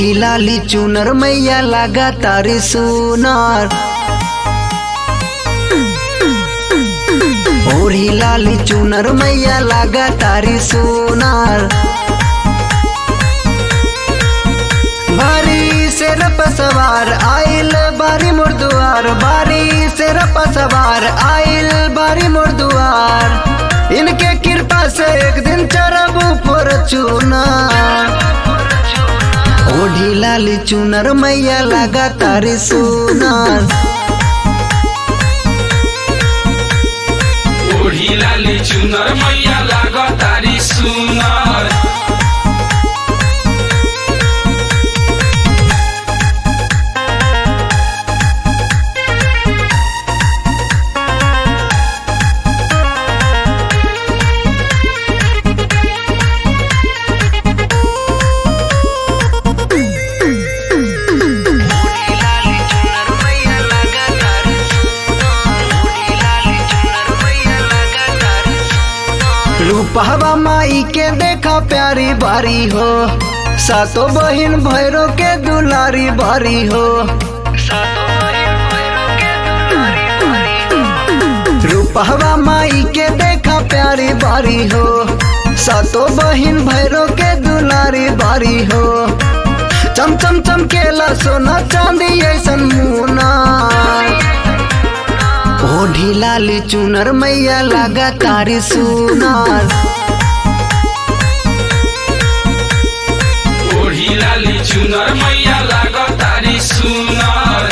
ओढ़ी लाली चुनर मैया लगा तारी सुनार ओढ़ी लाली चुनर मैया लगा तारी सुनार बारी से रप सवार आइल बारी मोर दुआर बारी से रप सवार आइल बारी मोर दुआर इनके कृपा से एक दिन चरब पर चुनार ओढ़ी लाली चुनर मैया लगा तारी सुनार ओढ़ी लाली चुनर मैया लाग तारी सुनर रूपहवा माई के देखा प्यारी बारी हो सातो बहिन भैरो के दुलारी बारी हो रूपहवा माई के देखा प्यारी बारी हो सातो बहिन भैरो के दुलारी बारी हो चम चम चमकेला सोना चांदी ऐसन मुना ओढ़ी लाली चुनर मैया लगा तारी सुनार ओढ़ी लाली चुनर मैया लाग तारी सुनर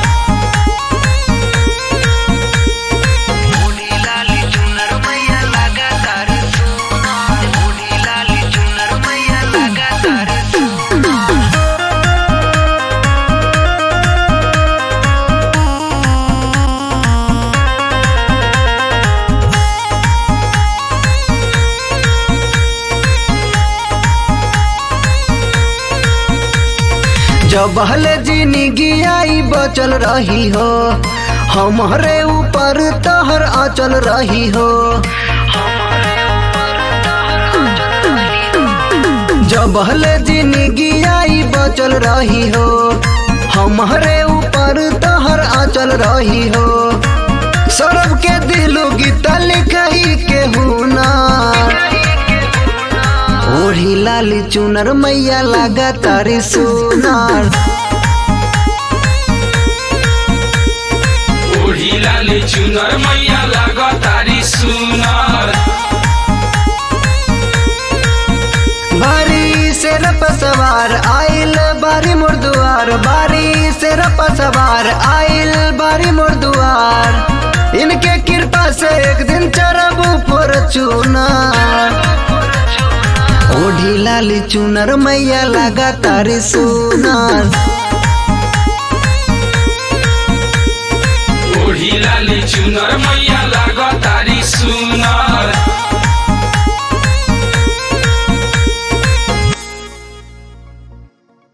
जब हले जिंदगी आई बचल रही हो हमारे ऊपर तहर आचल रही हो जब हले जिंदगी आई बचल रही हो हमारे ऊपर तहर आचल रही हो सौरभ के दिलो गीता लिखही के हुना ओढ़ी लाली चुनर मैया लगा तारी सुनार ओढ़ी लाली चुनर मैया लाग तारी सुनर बारी से रप सवार आइल बारी मोर दुआर बारी से रप सवार आइल बारी मोर दुआर इनके कृपा से एक दिन चरब पर चुनार ओढ़ी लाली चुनर मैया लगा तारी सुनार ओढ़ी लाली चुनर मैया लाग तारी सुनर